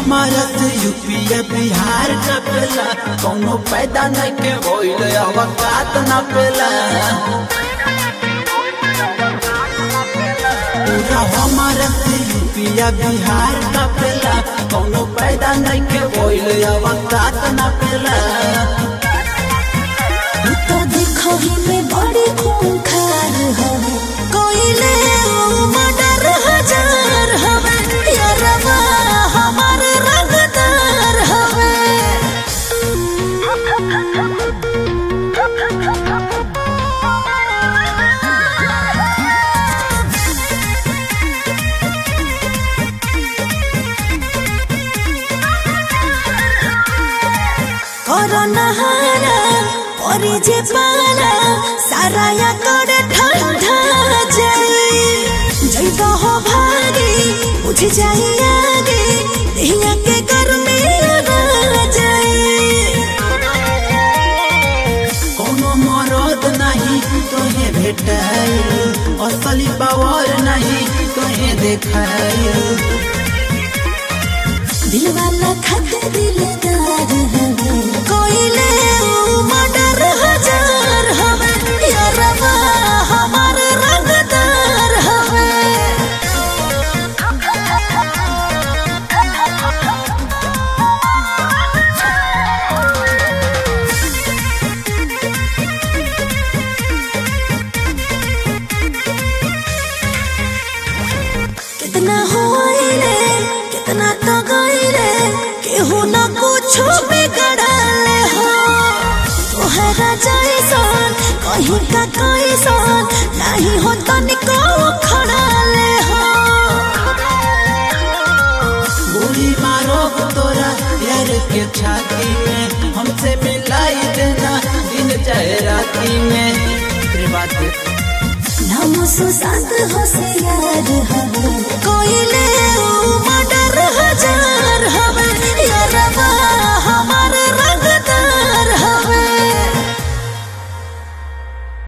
हमारा से यूपीए बिहार कपेला कोनो पैदा नहीं के होइल अवकात न पेला पूरा हमारा से यूपीए बिहार कपेला कोनो पैदा नहीं के होइल अवकात न पेला तू तो देखो ही में बड़ी खूंखार हवे कोइले ओ मर्डर हजार हवे यारवा हमार रंगदार हवे করোনা হারা পরে যে পারা সারায়া করে ঠান্ডা যাই জৈব हो भागे बुझ जाई आगे देहिया के गर्मी लगा जाई कोनो मरद नहीं तोहे भेटाइल असली पावर नहीं तोहे देखाइल दिल वाला खत दिलदार हवे कोइले ओ मर्डर हजार हवे यारवा हमार रंगदार हवे कितना होइले कितना तो गइले केहू न कुछो बिगड़ले हो तोहरा जैसन कहीं का कैसन नहीं हो तनिको खड़ाले हो गोली मारो तोरा यार के छाती में हमसे मिलाई देना दिन चाहे राती में तेरे बात नाम सुसात होशियार हवे कोइले